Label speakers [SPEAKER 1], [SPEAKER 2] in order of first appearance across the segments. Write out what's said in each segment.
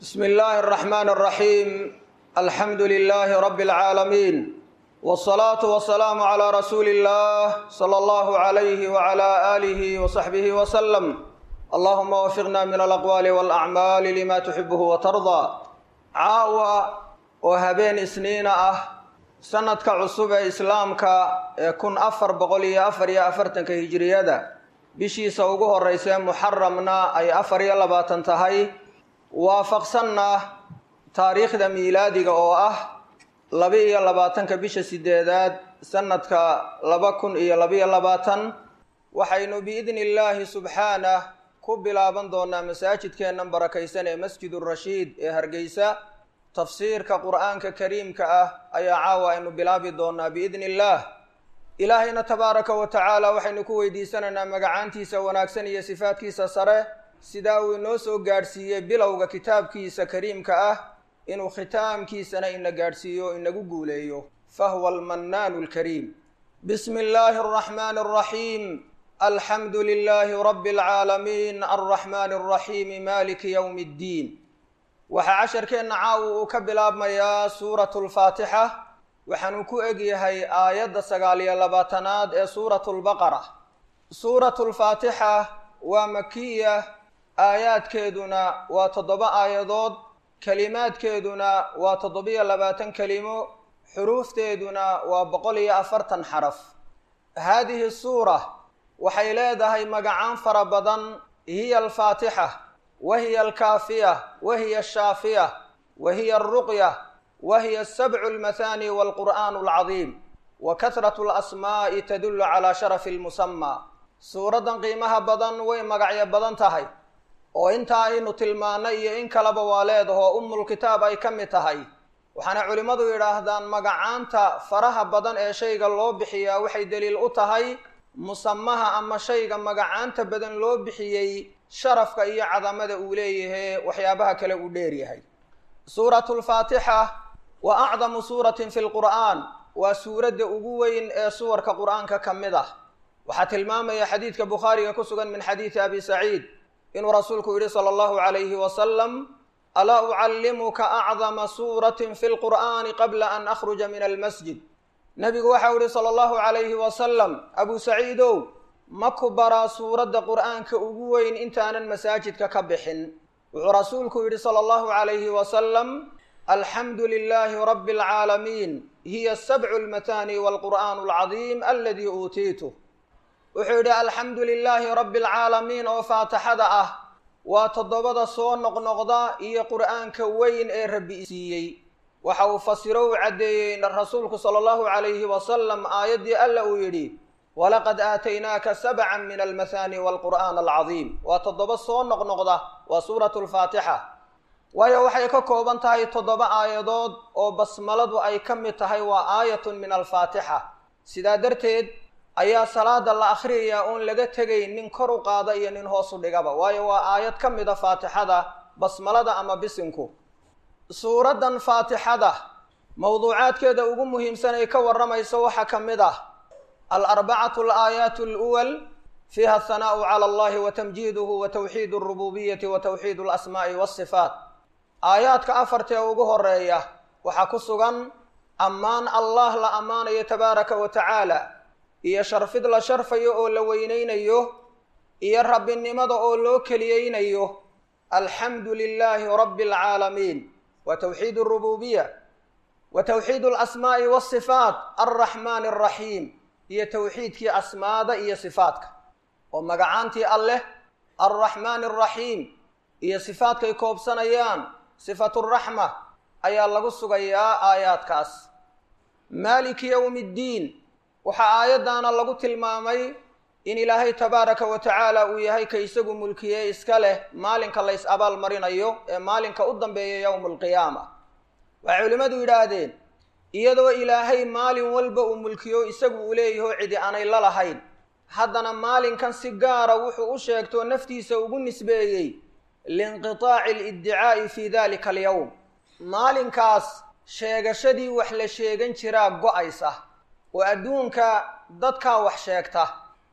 [SPEAKER 1] bsm اllahi الرحmn الرaxيim alxamdu لlh rb العaalamiin wالصlaaةu وaلسlاam عlى rasuuli الlah slى اllah عlyh وعlى آlih وصaxbih وsلم allahuma wfiqna min alaqwaali wاlأcmaali lima tuxibh وtarضى caawa oo habeen isniina ah sanadka cusub ee islaamka ee kun afar boqol iyo afar iyo afartanka hijiriyada bishiisa ugu horeysa muxaramna ay afar iyo labaatan tahay waafaqsanna taariikhda miilaadiga oo ah laba-iyo labaatanka bisha sideedaad sanadka laba kun iyo labaiyo labaatan waxaynu biidni illaahi subxaanah ku bilaaban doonaa masaajidkeennan barakaysan ee masjid urashiid ee hargeysa tafsiirka qur-aanka kariimka ah ayaa caawa aynu bilaabi doonaa biidni illaah ilaahayna tabaaraka wa tacaala waxaynu ku weydiisanaynaa magacaantiisa wanaagsan iyo sifaadkiisa sare sidaa uu inoo soo gaadhsiiyey bilowga kitaabkiisa kariimka ah inuu khitaamkiisana ina gaadhsiiyo o inagu guuleeyo fahuwa almannaanu alkariim bismi illaahi alraxmaani alraxiim alxamdu lilaahi rabbi alcaalamiin alraxmaani alraxiimi maliki yowmi ddiin waxaa casharkeenna caawa uu ka bilaabmayaa suuratu lfaatixa waxaanu ku egyahay aayadda sagaal iyo labaatanaad ee suuratu lbaqara suuratu lfaatixa waa makiya aayaadkeeduna waa toddoba aayadood kelimaadkeeduna waa toddobiyo labaatan kelimo xuruufteeduna waa boqol iyo afartan xaraf haadihi suura waxay leedahay magacaan fara badan hiya alfaatixa wa hiya alkaafiya wa hiya ashaafiya wa hiya alruqya wa hiya asabcu almathani walqur'aanu alcadiim wa kasratu alasmaa'i tadullu calaa sharafi almusamaa suuraddan qiimaha badan way magacyo badan tahay oo inta aynu tilmaanay iyo in kaleba waa leedahoo umulkitaab ay ka mid tahay waxaana culimmadu yidhaahdaan magacaanta faraha badan ee shayga loo bixiyaa waxay daliil u tahay musamaha ama shayga magacaanta badan loo bixiyey sharafka iyo cadamada uu leeyahay waxyaabaha kale uu dheeryahay suuratu lfaatixa wa acdamu suuratin fi lqur'aan waa suuradda ugu weyn ee suwarka qur-aanka ka mid ah waxaa tilmaamaya xadiidka bukhaariga ku sugan min xadiidi abi saciid inuu rasuulku yidhi sala allahu calayhi wasalam alaa ucallimuka acdama suuratin fi lqur'aani qabla an akhruja min almasjid nebigu waxau yihi sala allahu calayhi wasalam abu saciidow ma ku baraa suuradda qur'aanka ugu weyn intaanan masaajidka ka bixin wuxuu rasuulku yidhi sala allahu calayhi wasalam alxamdu lilaahi rabbi alcaalamiin hiya sabcu lmatani walqur'aanu alcadiim aladii uutiitu wuxuu yidhi alxamdu lilaahi rabbi alcaalamiin oo faatixada ah waa toddobada soo noqnoqda iyo qur'aanka weyn ee rabbi siiyey waxa uu fasiro u caddeeyey rasuulku sala allahu calayhi wasalam aayaddii alla uu yidhi walaqad aataynaaka sabcan min almathani walqur'aan alcadiim waa toddoba soo noqnoqda waa suuratu lfaatixa waayo waxay ka kooban tahay toddoba aayadood oo basmaladu ay ka mid tahay waa aayatun min alfaatixa sidaa darteed ayaa salaada la akhriyayaa oon laga tegayn nin kor u qaada iyo nin hoos u dhigaba waayo waa aayad ka mid a faatixada basmalada ama bisinku suuraddan faatixada mowduucaadkeeda ugu muhiimsan ay ka warramayso waxaa ka mid ah alarbacatu alaayaatu aluwal fiiha athanaa'u cala allahi wa tamjiiduhu wa tawxiid alrububiyati wa tawxiid alasmaa'i waasifaat aayaadka afartee ugu horeeya waxaa ku sugan ammaan allah la ammaanayo tabaaraka wa tacaala iyo sharfid la sharfayo oo la weynaynayo iyo rabbinimada oo loo keliyeynayo alxamdu lilaahi rabbi alcaalamiin wa tawxiid alrububiya wa tawxiid alasmaa'i waasifaat alraxmaani alraxiim iyo tawxiidkii asmaada iyo sifaadka oo magacaantii alleh alraxmaani alraxiim iyo sifaadkay koobsanayaan sifaturaxma ayaa lagu sugayaa aayaadkaas maaliki yowmi ddiin waxaa aayaddaana lagu tilmaamay in ilaahay tabaaraka wa tacaala uu yahay ka isagu mulkiyey iska leh maalinka lays abaal marinayo ee maalinka u dambeeya yowma alqiyaama waxay culimmadu yidhaahdeen iyadoo ilaahay maalin walba uu mulkiyo isagu uu leeyaho cidi aanay la lahayn haddana maalinkan si gaara wuxuu u sheegtoo naftiisa ugu nisbeeyey liinqitaaci aliddicaa'i fii dalika alyowm maalinkaas sheegashadii wax la sheegan jiraa go-aysa oo adduunka dadkaa wax sheegta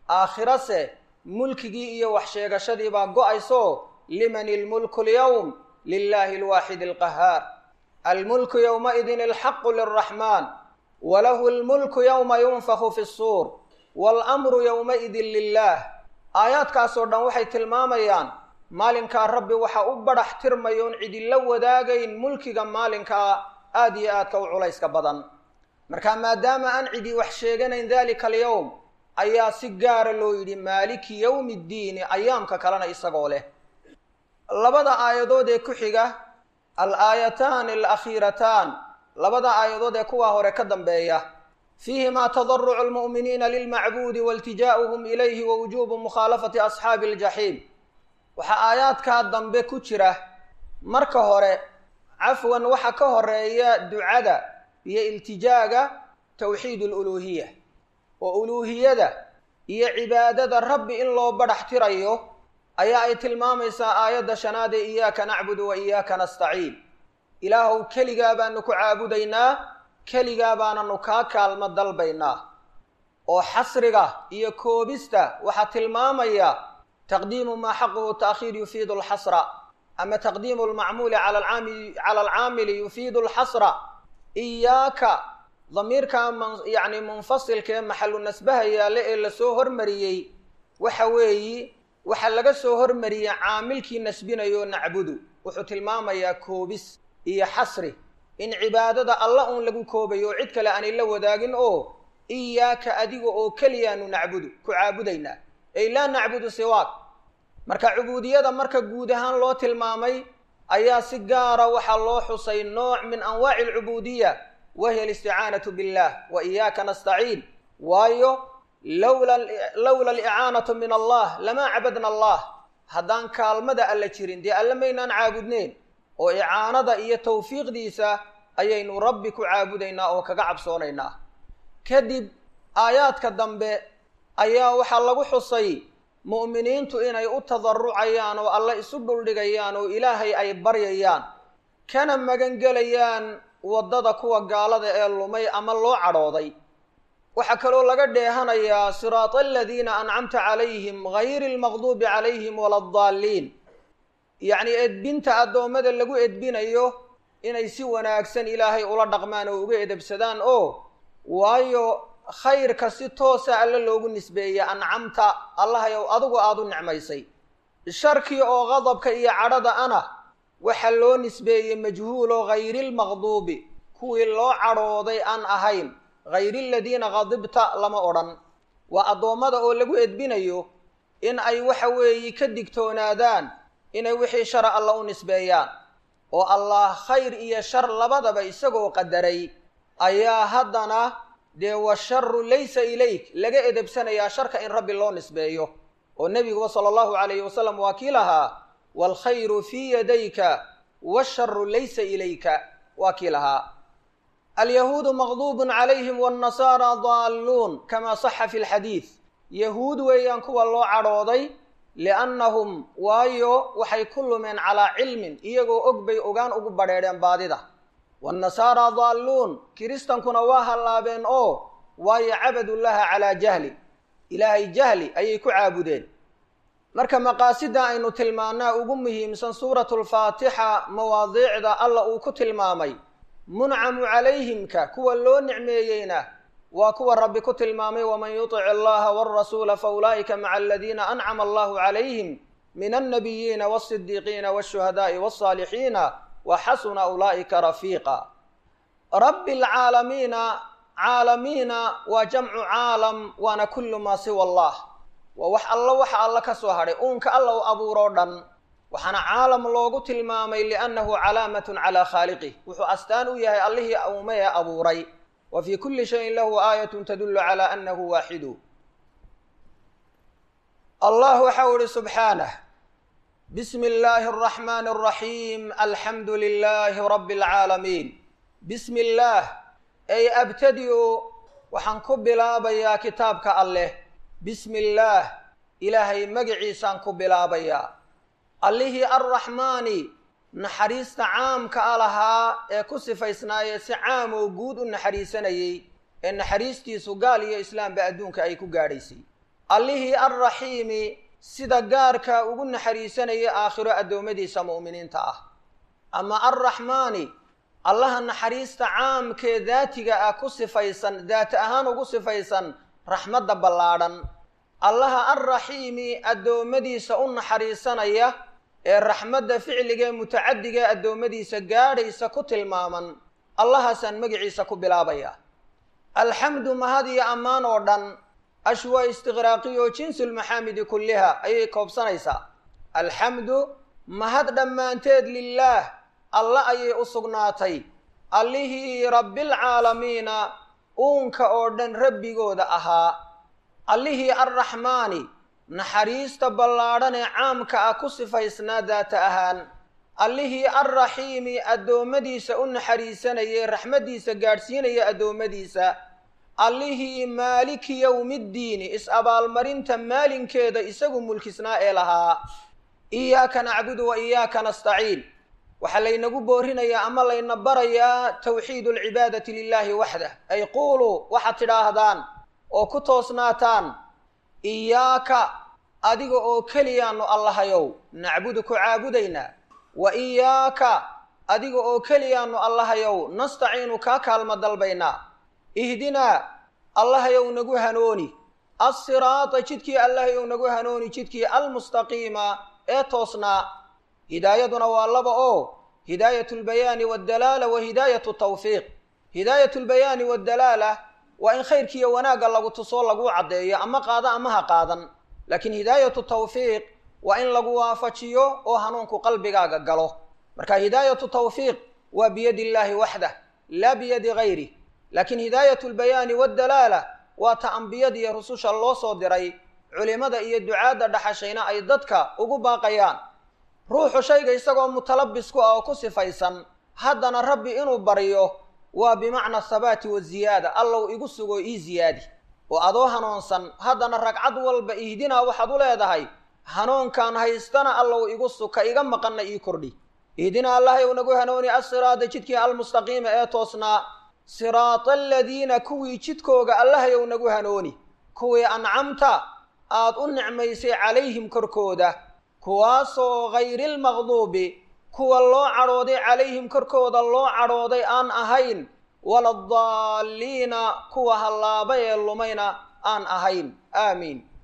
[SPEAKER 1] aakhirase mulkigii iyo wax sheegashadii baa go-ayso liman ilmulku lyowm lilahi alwaaxid alqahaar almulku yowmaidin alxaqu lilraxmaan walahu lmulku yowma yunfaku fi suur waalamru yowmaidin lilah aayaadkaasoo dhan waxay tilmaamayaan maalinkaa rabbi waxa u badhax tirmayoon cidila wadaagayn mulkiga maalinkaa aad iyo aadka u culayska badan marka maadaama aan cidi wax sheeganayn dalika alyowm ayaa si gaara loo yidhi maaliki yowmi ddiini ayaamka kalena isagoo leh labada aayadood ee ku xiga al aayataani alakhiirataan labada aayadood ee kuwaa hore ka dambeeya fiihimaa tadarucu lmu'miniina lilmacbuudi wailtijaa'uhum ilayhi wa wujuubu mukhaalafati asxaabi aljaxiim waxaa aayaadkaa dambe ku jira marka hore cafwan waxa ka horeeya ducada iyo iltijaaga tawxiid aluluuhiya oo uluuhiyada iyo cibaadada rabbi in loo badhax tirayo ayaa ay tilmaamaysaa aayadda shanaad ee iyaaka nacbudu wa iyaaka nastaciin ilaahow keligaa baanu ku caabudaynaa keligaa baananu kaa kaalmo dalbaynaa oo xasriga iyo koobista waxaa tilmaamaya taqdiimu maa xaquhu ta'khiir yufiidu alxasra ama taqdiimu lmacmuuli cala alcaamili yufiidu alxasra iyaaka damiirka yani munfasilka ee maxalu nasbaha yaale ee lasoo hormariyey waxa weeyi waxaa laga soo hormariyey caamilkii nasbinayo nacbudu wuxuu tilmaamayaa koobis iyo xasri in cibaadada alla uun lagu koobayo oo cid kale aanay la wadaagin oo iyaaka adiga oo keliyaanu nacbudu ku caabudaynaa ey laa nacbudu siwaak marka cubuudiyada marka guud ahaan loo tilmaamay ayaa si gaara waxaa loo xusay nooc min anwaaci alcubuudiya wahiya alisticaanatu billah wa iyaaka nastaciin waayo lowla alicaanatu min allah lamaa cabadna allah haddaan kaalmada alla jirin dee alle maynaan caabudneen oo icaanada iyo tawfiiqdiisa ayaynu rabbi ku caabudaynaa oo kaga cabsoonaynaa kadib aayaadka dambe ayaa waxaa lagu xusay mu'miniintu inay u tadarucayaan oo alle isu dhuldhigayaan oo ilaahay ay baryayaan kana magangelayaan waddada kuwa gaalada ee lumay ama loo cadhooday waxaa kaloo laga dheehanayaa siraata aladiina ancamta calayhim gayri almaqduubi calayhim wala adaalliin yacnii edbinta addoommada lagu edbinayo inay si wanaagsan ilaahay ula dhaqmaan oo uga edebsadaan oo waayo khayrka si toosa alle loogu nisbeeyey ancamta allahayow adigu aada u nicmaysay sharkii oo qadabka iyo cadhada ana waxaa loo nisbeeyey majhuulo hayrilmaqduubi kuwii loo cadhooday aan ahayn hayri aladiina qadibta lama odhan waa addoommada oo lagu edbinayo in ay waxa weeye ka digtoonaadaan inay wixii shara alla u nisbeeyaan oo allah khayr iyo shar labadaba isagoo qadaray ayaa haddana dee washaru laysa ilayk laga edebsanayaa sharka in rabbi loo nisbeeyo oo nebiguba sala allahu calayhi wasalam waa kii lahaa waalkhayru fii yadayka washaru laysa ilayka waa kii lahaa alyahuudu maqduubun calayhim waannasaara daalluun kamaa saxa fi lxadiid yahuud weeyaan kuwa loo cadhooday liannahum waayo waxay ku lumeen calaa cilmin iyagoo og bay ogaan ugu badheedheen baadida waannasaara daalluun kiristankuna waa hallaabeen oo waayo cabadullaha calaa jahli ilaahay jahli ayay ku caabudeen marka maqaasida aynu tilmaannaa ugu muhiimsan suuratu lfaatixa mawaadiicda alla uu ku tilmaamay muncamu calayhimka kuwa loo nicmeeyeyna waa kuwa rabbi ku tilmaamay waman yutic allaha walrasuula faulaa'ika maca aladiina ancama allahu calayhim min alnabiyiina walsidiiqiina walshuhadaai walsaalixiina wa xasuna ulaa'ika rafiiqa rabbi alcaalamiina caalamiina waa jamcu caalam waana kullu maa siwa allah waa wax alla waxa alla ka soo hadhay uunka alla u abuuroo dhan waxaana caalam loogu tilmaamay liannahu calaamatun calaa khaaliqih wuxuu astaan u yahay allihii uume ee abuuray wa fii kulli shayin lahu aayatun tadullu calaa annahu waaxidu allah waxau ihi subxaanah bismi illaahi araxmaani araxiim alxamdu lilaahi rabbi alcaalamiin bismi illaah ay abtadi-u waxaan ku bilaabayaa kitaabka alleh bismi illaah ilaahay magaciisaan ku bilaabayaa allihii arraxmaani naxariista caamka a lahaa ee ku sifaysnaayee si caam oo guud u naxariisanayey ee naxariistiisu gaal iyo islaamba adduunka ay ku gaadhaysay allihii arraxiimi sida gaarka ugu naxariisanayay aakhiro addoommadiisa mu'miniinta ah ama arraxmaani allaha naxariista caamkee daatiga ah ku sifaysan daat ahaan ugu sifaysan raxmadda ballaadhan allaha alraxiimi addoommadiisa u naxariisanaya ee raxmadda ficligee mutacadigae addoommadiisa gaadhaysa ku tilmaaman allahaasaan magiciisa ku bilaabaya alxamdu mahad iyo ammaan oo dhan ash waa istiqraaqiyo jinsulmaxaamidi kulliha ayay koobsanaysaa alxamdu mahad dhammaanteed lilaah alla ayay u sugnaatay allihii rabbilcaalamiina uunka oo dhan rabbigooda ahaa allihii arraxmaani naxariista ballaadhan ee caamka ah ku sifaysnaa daata ahaan allihii alraxiimi addoommadiisa u naxariisanayay raxmaddiisa gaadhsiinaya addoommadiisa allihii maaliki yowmiddiini is-abaalmarinta maalinkeeda isagu mulkisnaa ee lahaa iyaaka nacbudu wa iyaaka nastaciin waxaa laynagu boorinayaa ama layna barayaa tawxiidu alcibaadati lilaahi waxdah ay quuluu waxaad tidhaahdaan oo ku toosnaataan iyaaka adiga oo keliyaanu allahayow nacbudu ku caabudaynaa wa iyaaka adiga oo keliyaanu allahayow nastaciinu kaa kaalma dalbaynaa ihdinaa allahayow nagu hanooni assiraata jidkii allahayow nagu hanooni jidkii almustaqiima ee toosnaa hidaayaduna waa laba oo hidaayat lbayaani waddalaala wa hidaayatu tawfiiq hidaayat lbayaani waddalaala waa in khayrkiiyo wanaagga lagu tusoo laguu caddeeyo ama qaada ama ha qaadan laakiin hidaayatu tawfiiq waa in lagu waafajiyo oo hanuunku qalbigaaga galo marka hidaayatu tawfiiq waa biyadi illaahi waxdah laa biyadi gayrih laakiin hidaayatu lbayaani waddalaala waa ta ambiyadiiyo rususha loo soo diray culimada iyo ducaadda dhaxashayna ay dadka ugu baaqayaan ruuxu shayga isagoo mutalabis ku ah oo ku sifaysan haddana rabbi inuu baryo waa bimacna thabaati waziyaada allow igu sugo ii ziyaadi oo adoo hanuunsan haddana ragcad walba ihdinaa waxaad u leedahay hanuunkaan haystana allow igu suka iga maqanna ii kordhi ihdinaa allahayow nagu hanooni assiraada jidkii almustaqiima ee toosnaa siraata aladiina kuwii jidkooga allahayow nagu hanooni kuwii ancamta aad u nicmaysay calayhim korkooda kuwaasoo hayrilmaqduubi kuwa loo cadhooday calayhim korkooda loo cadhooday aan ahayn waladaalliina kuwa hallaaba ee lumayna aan ahayn aamiin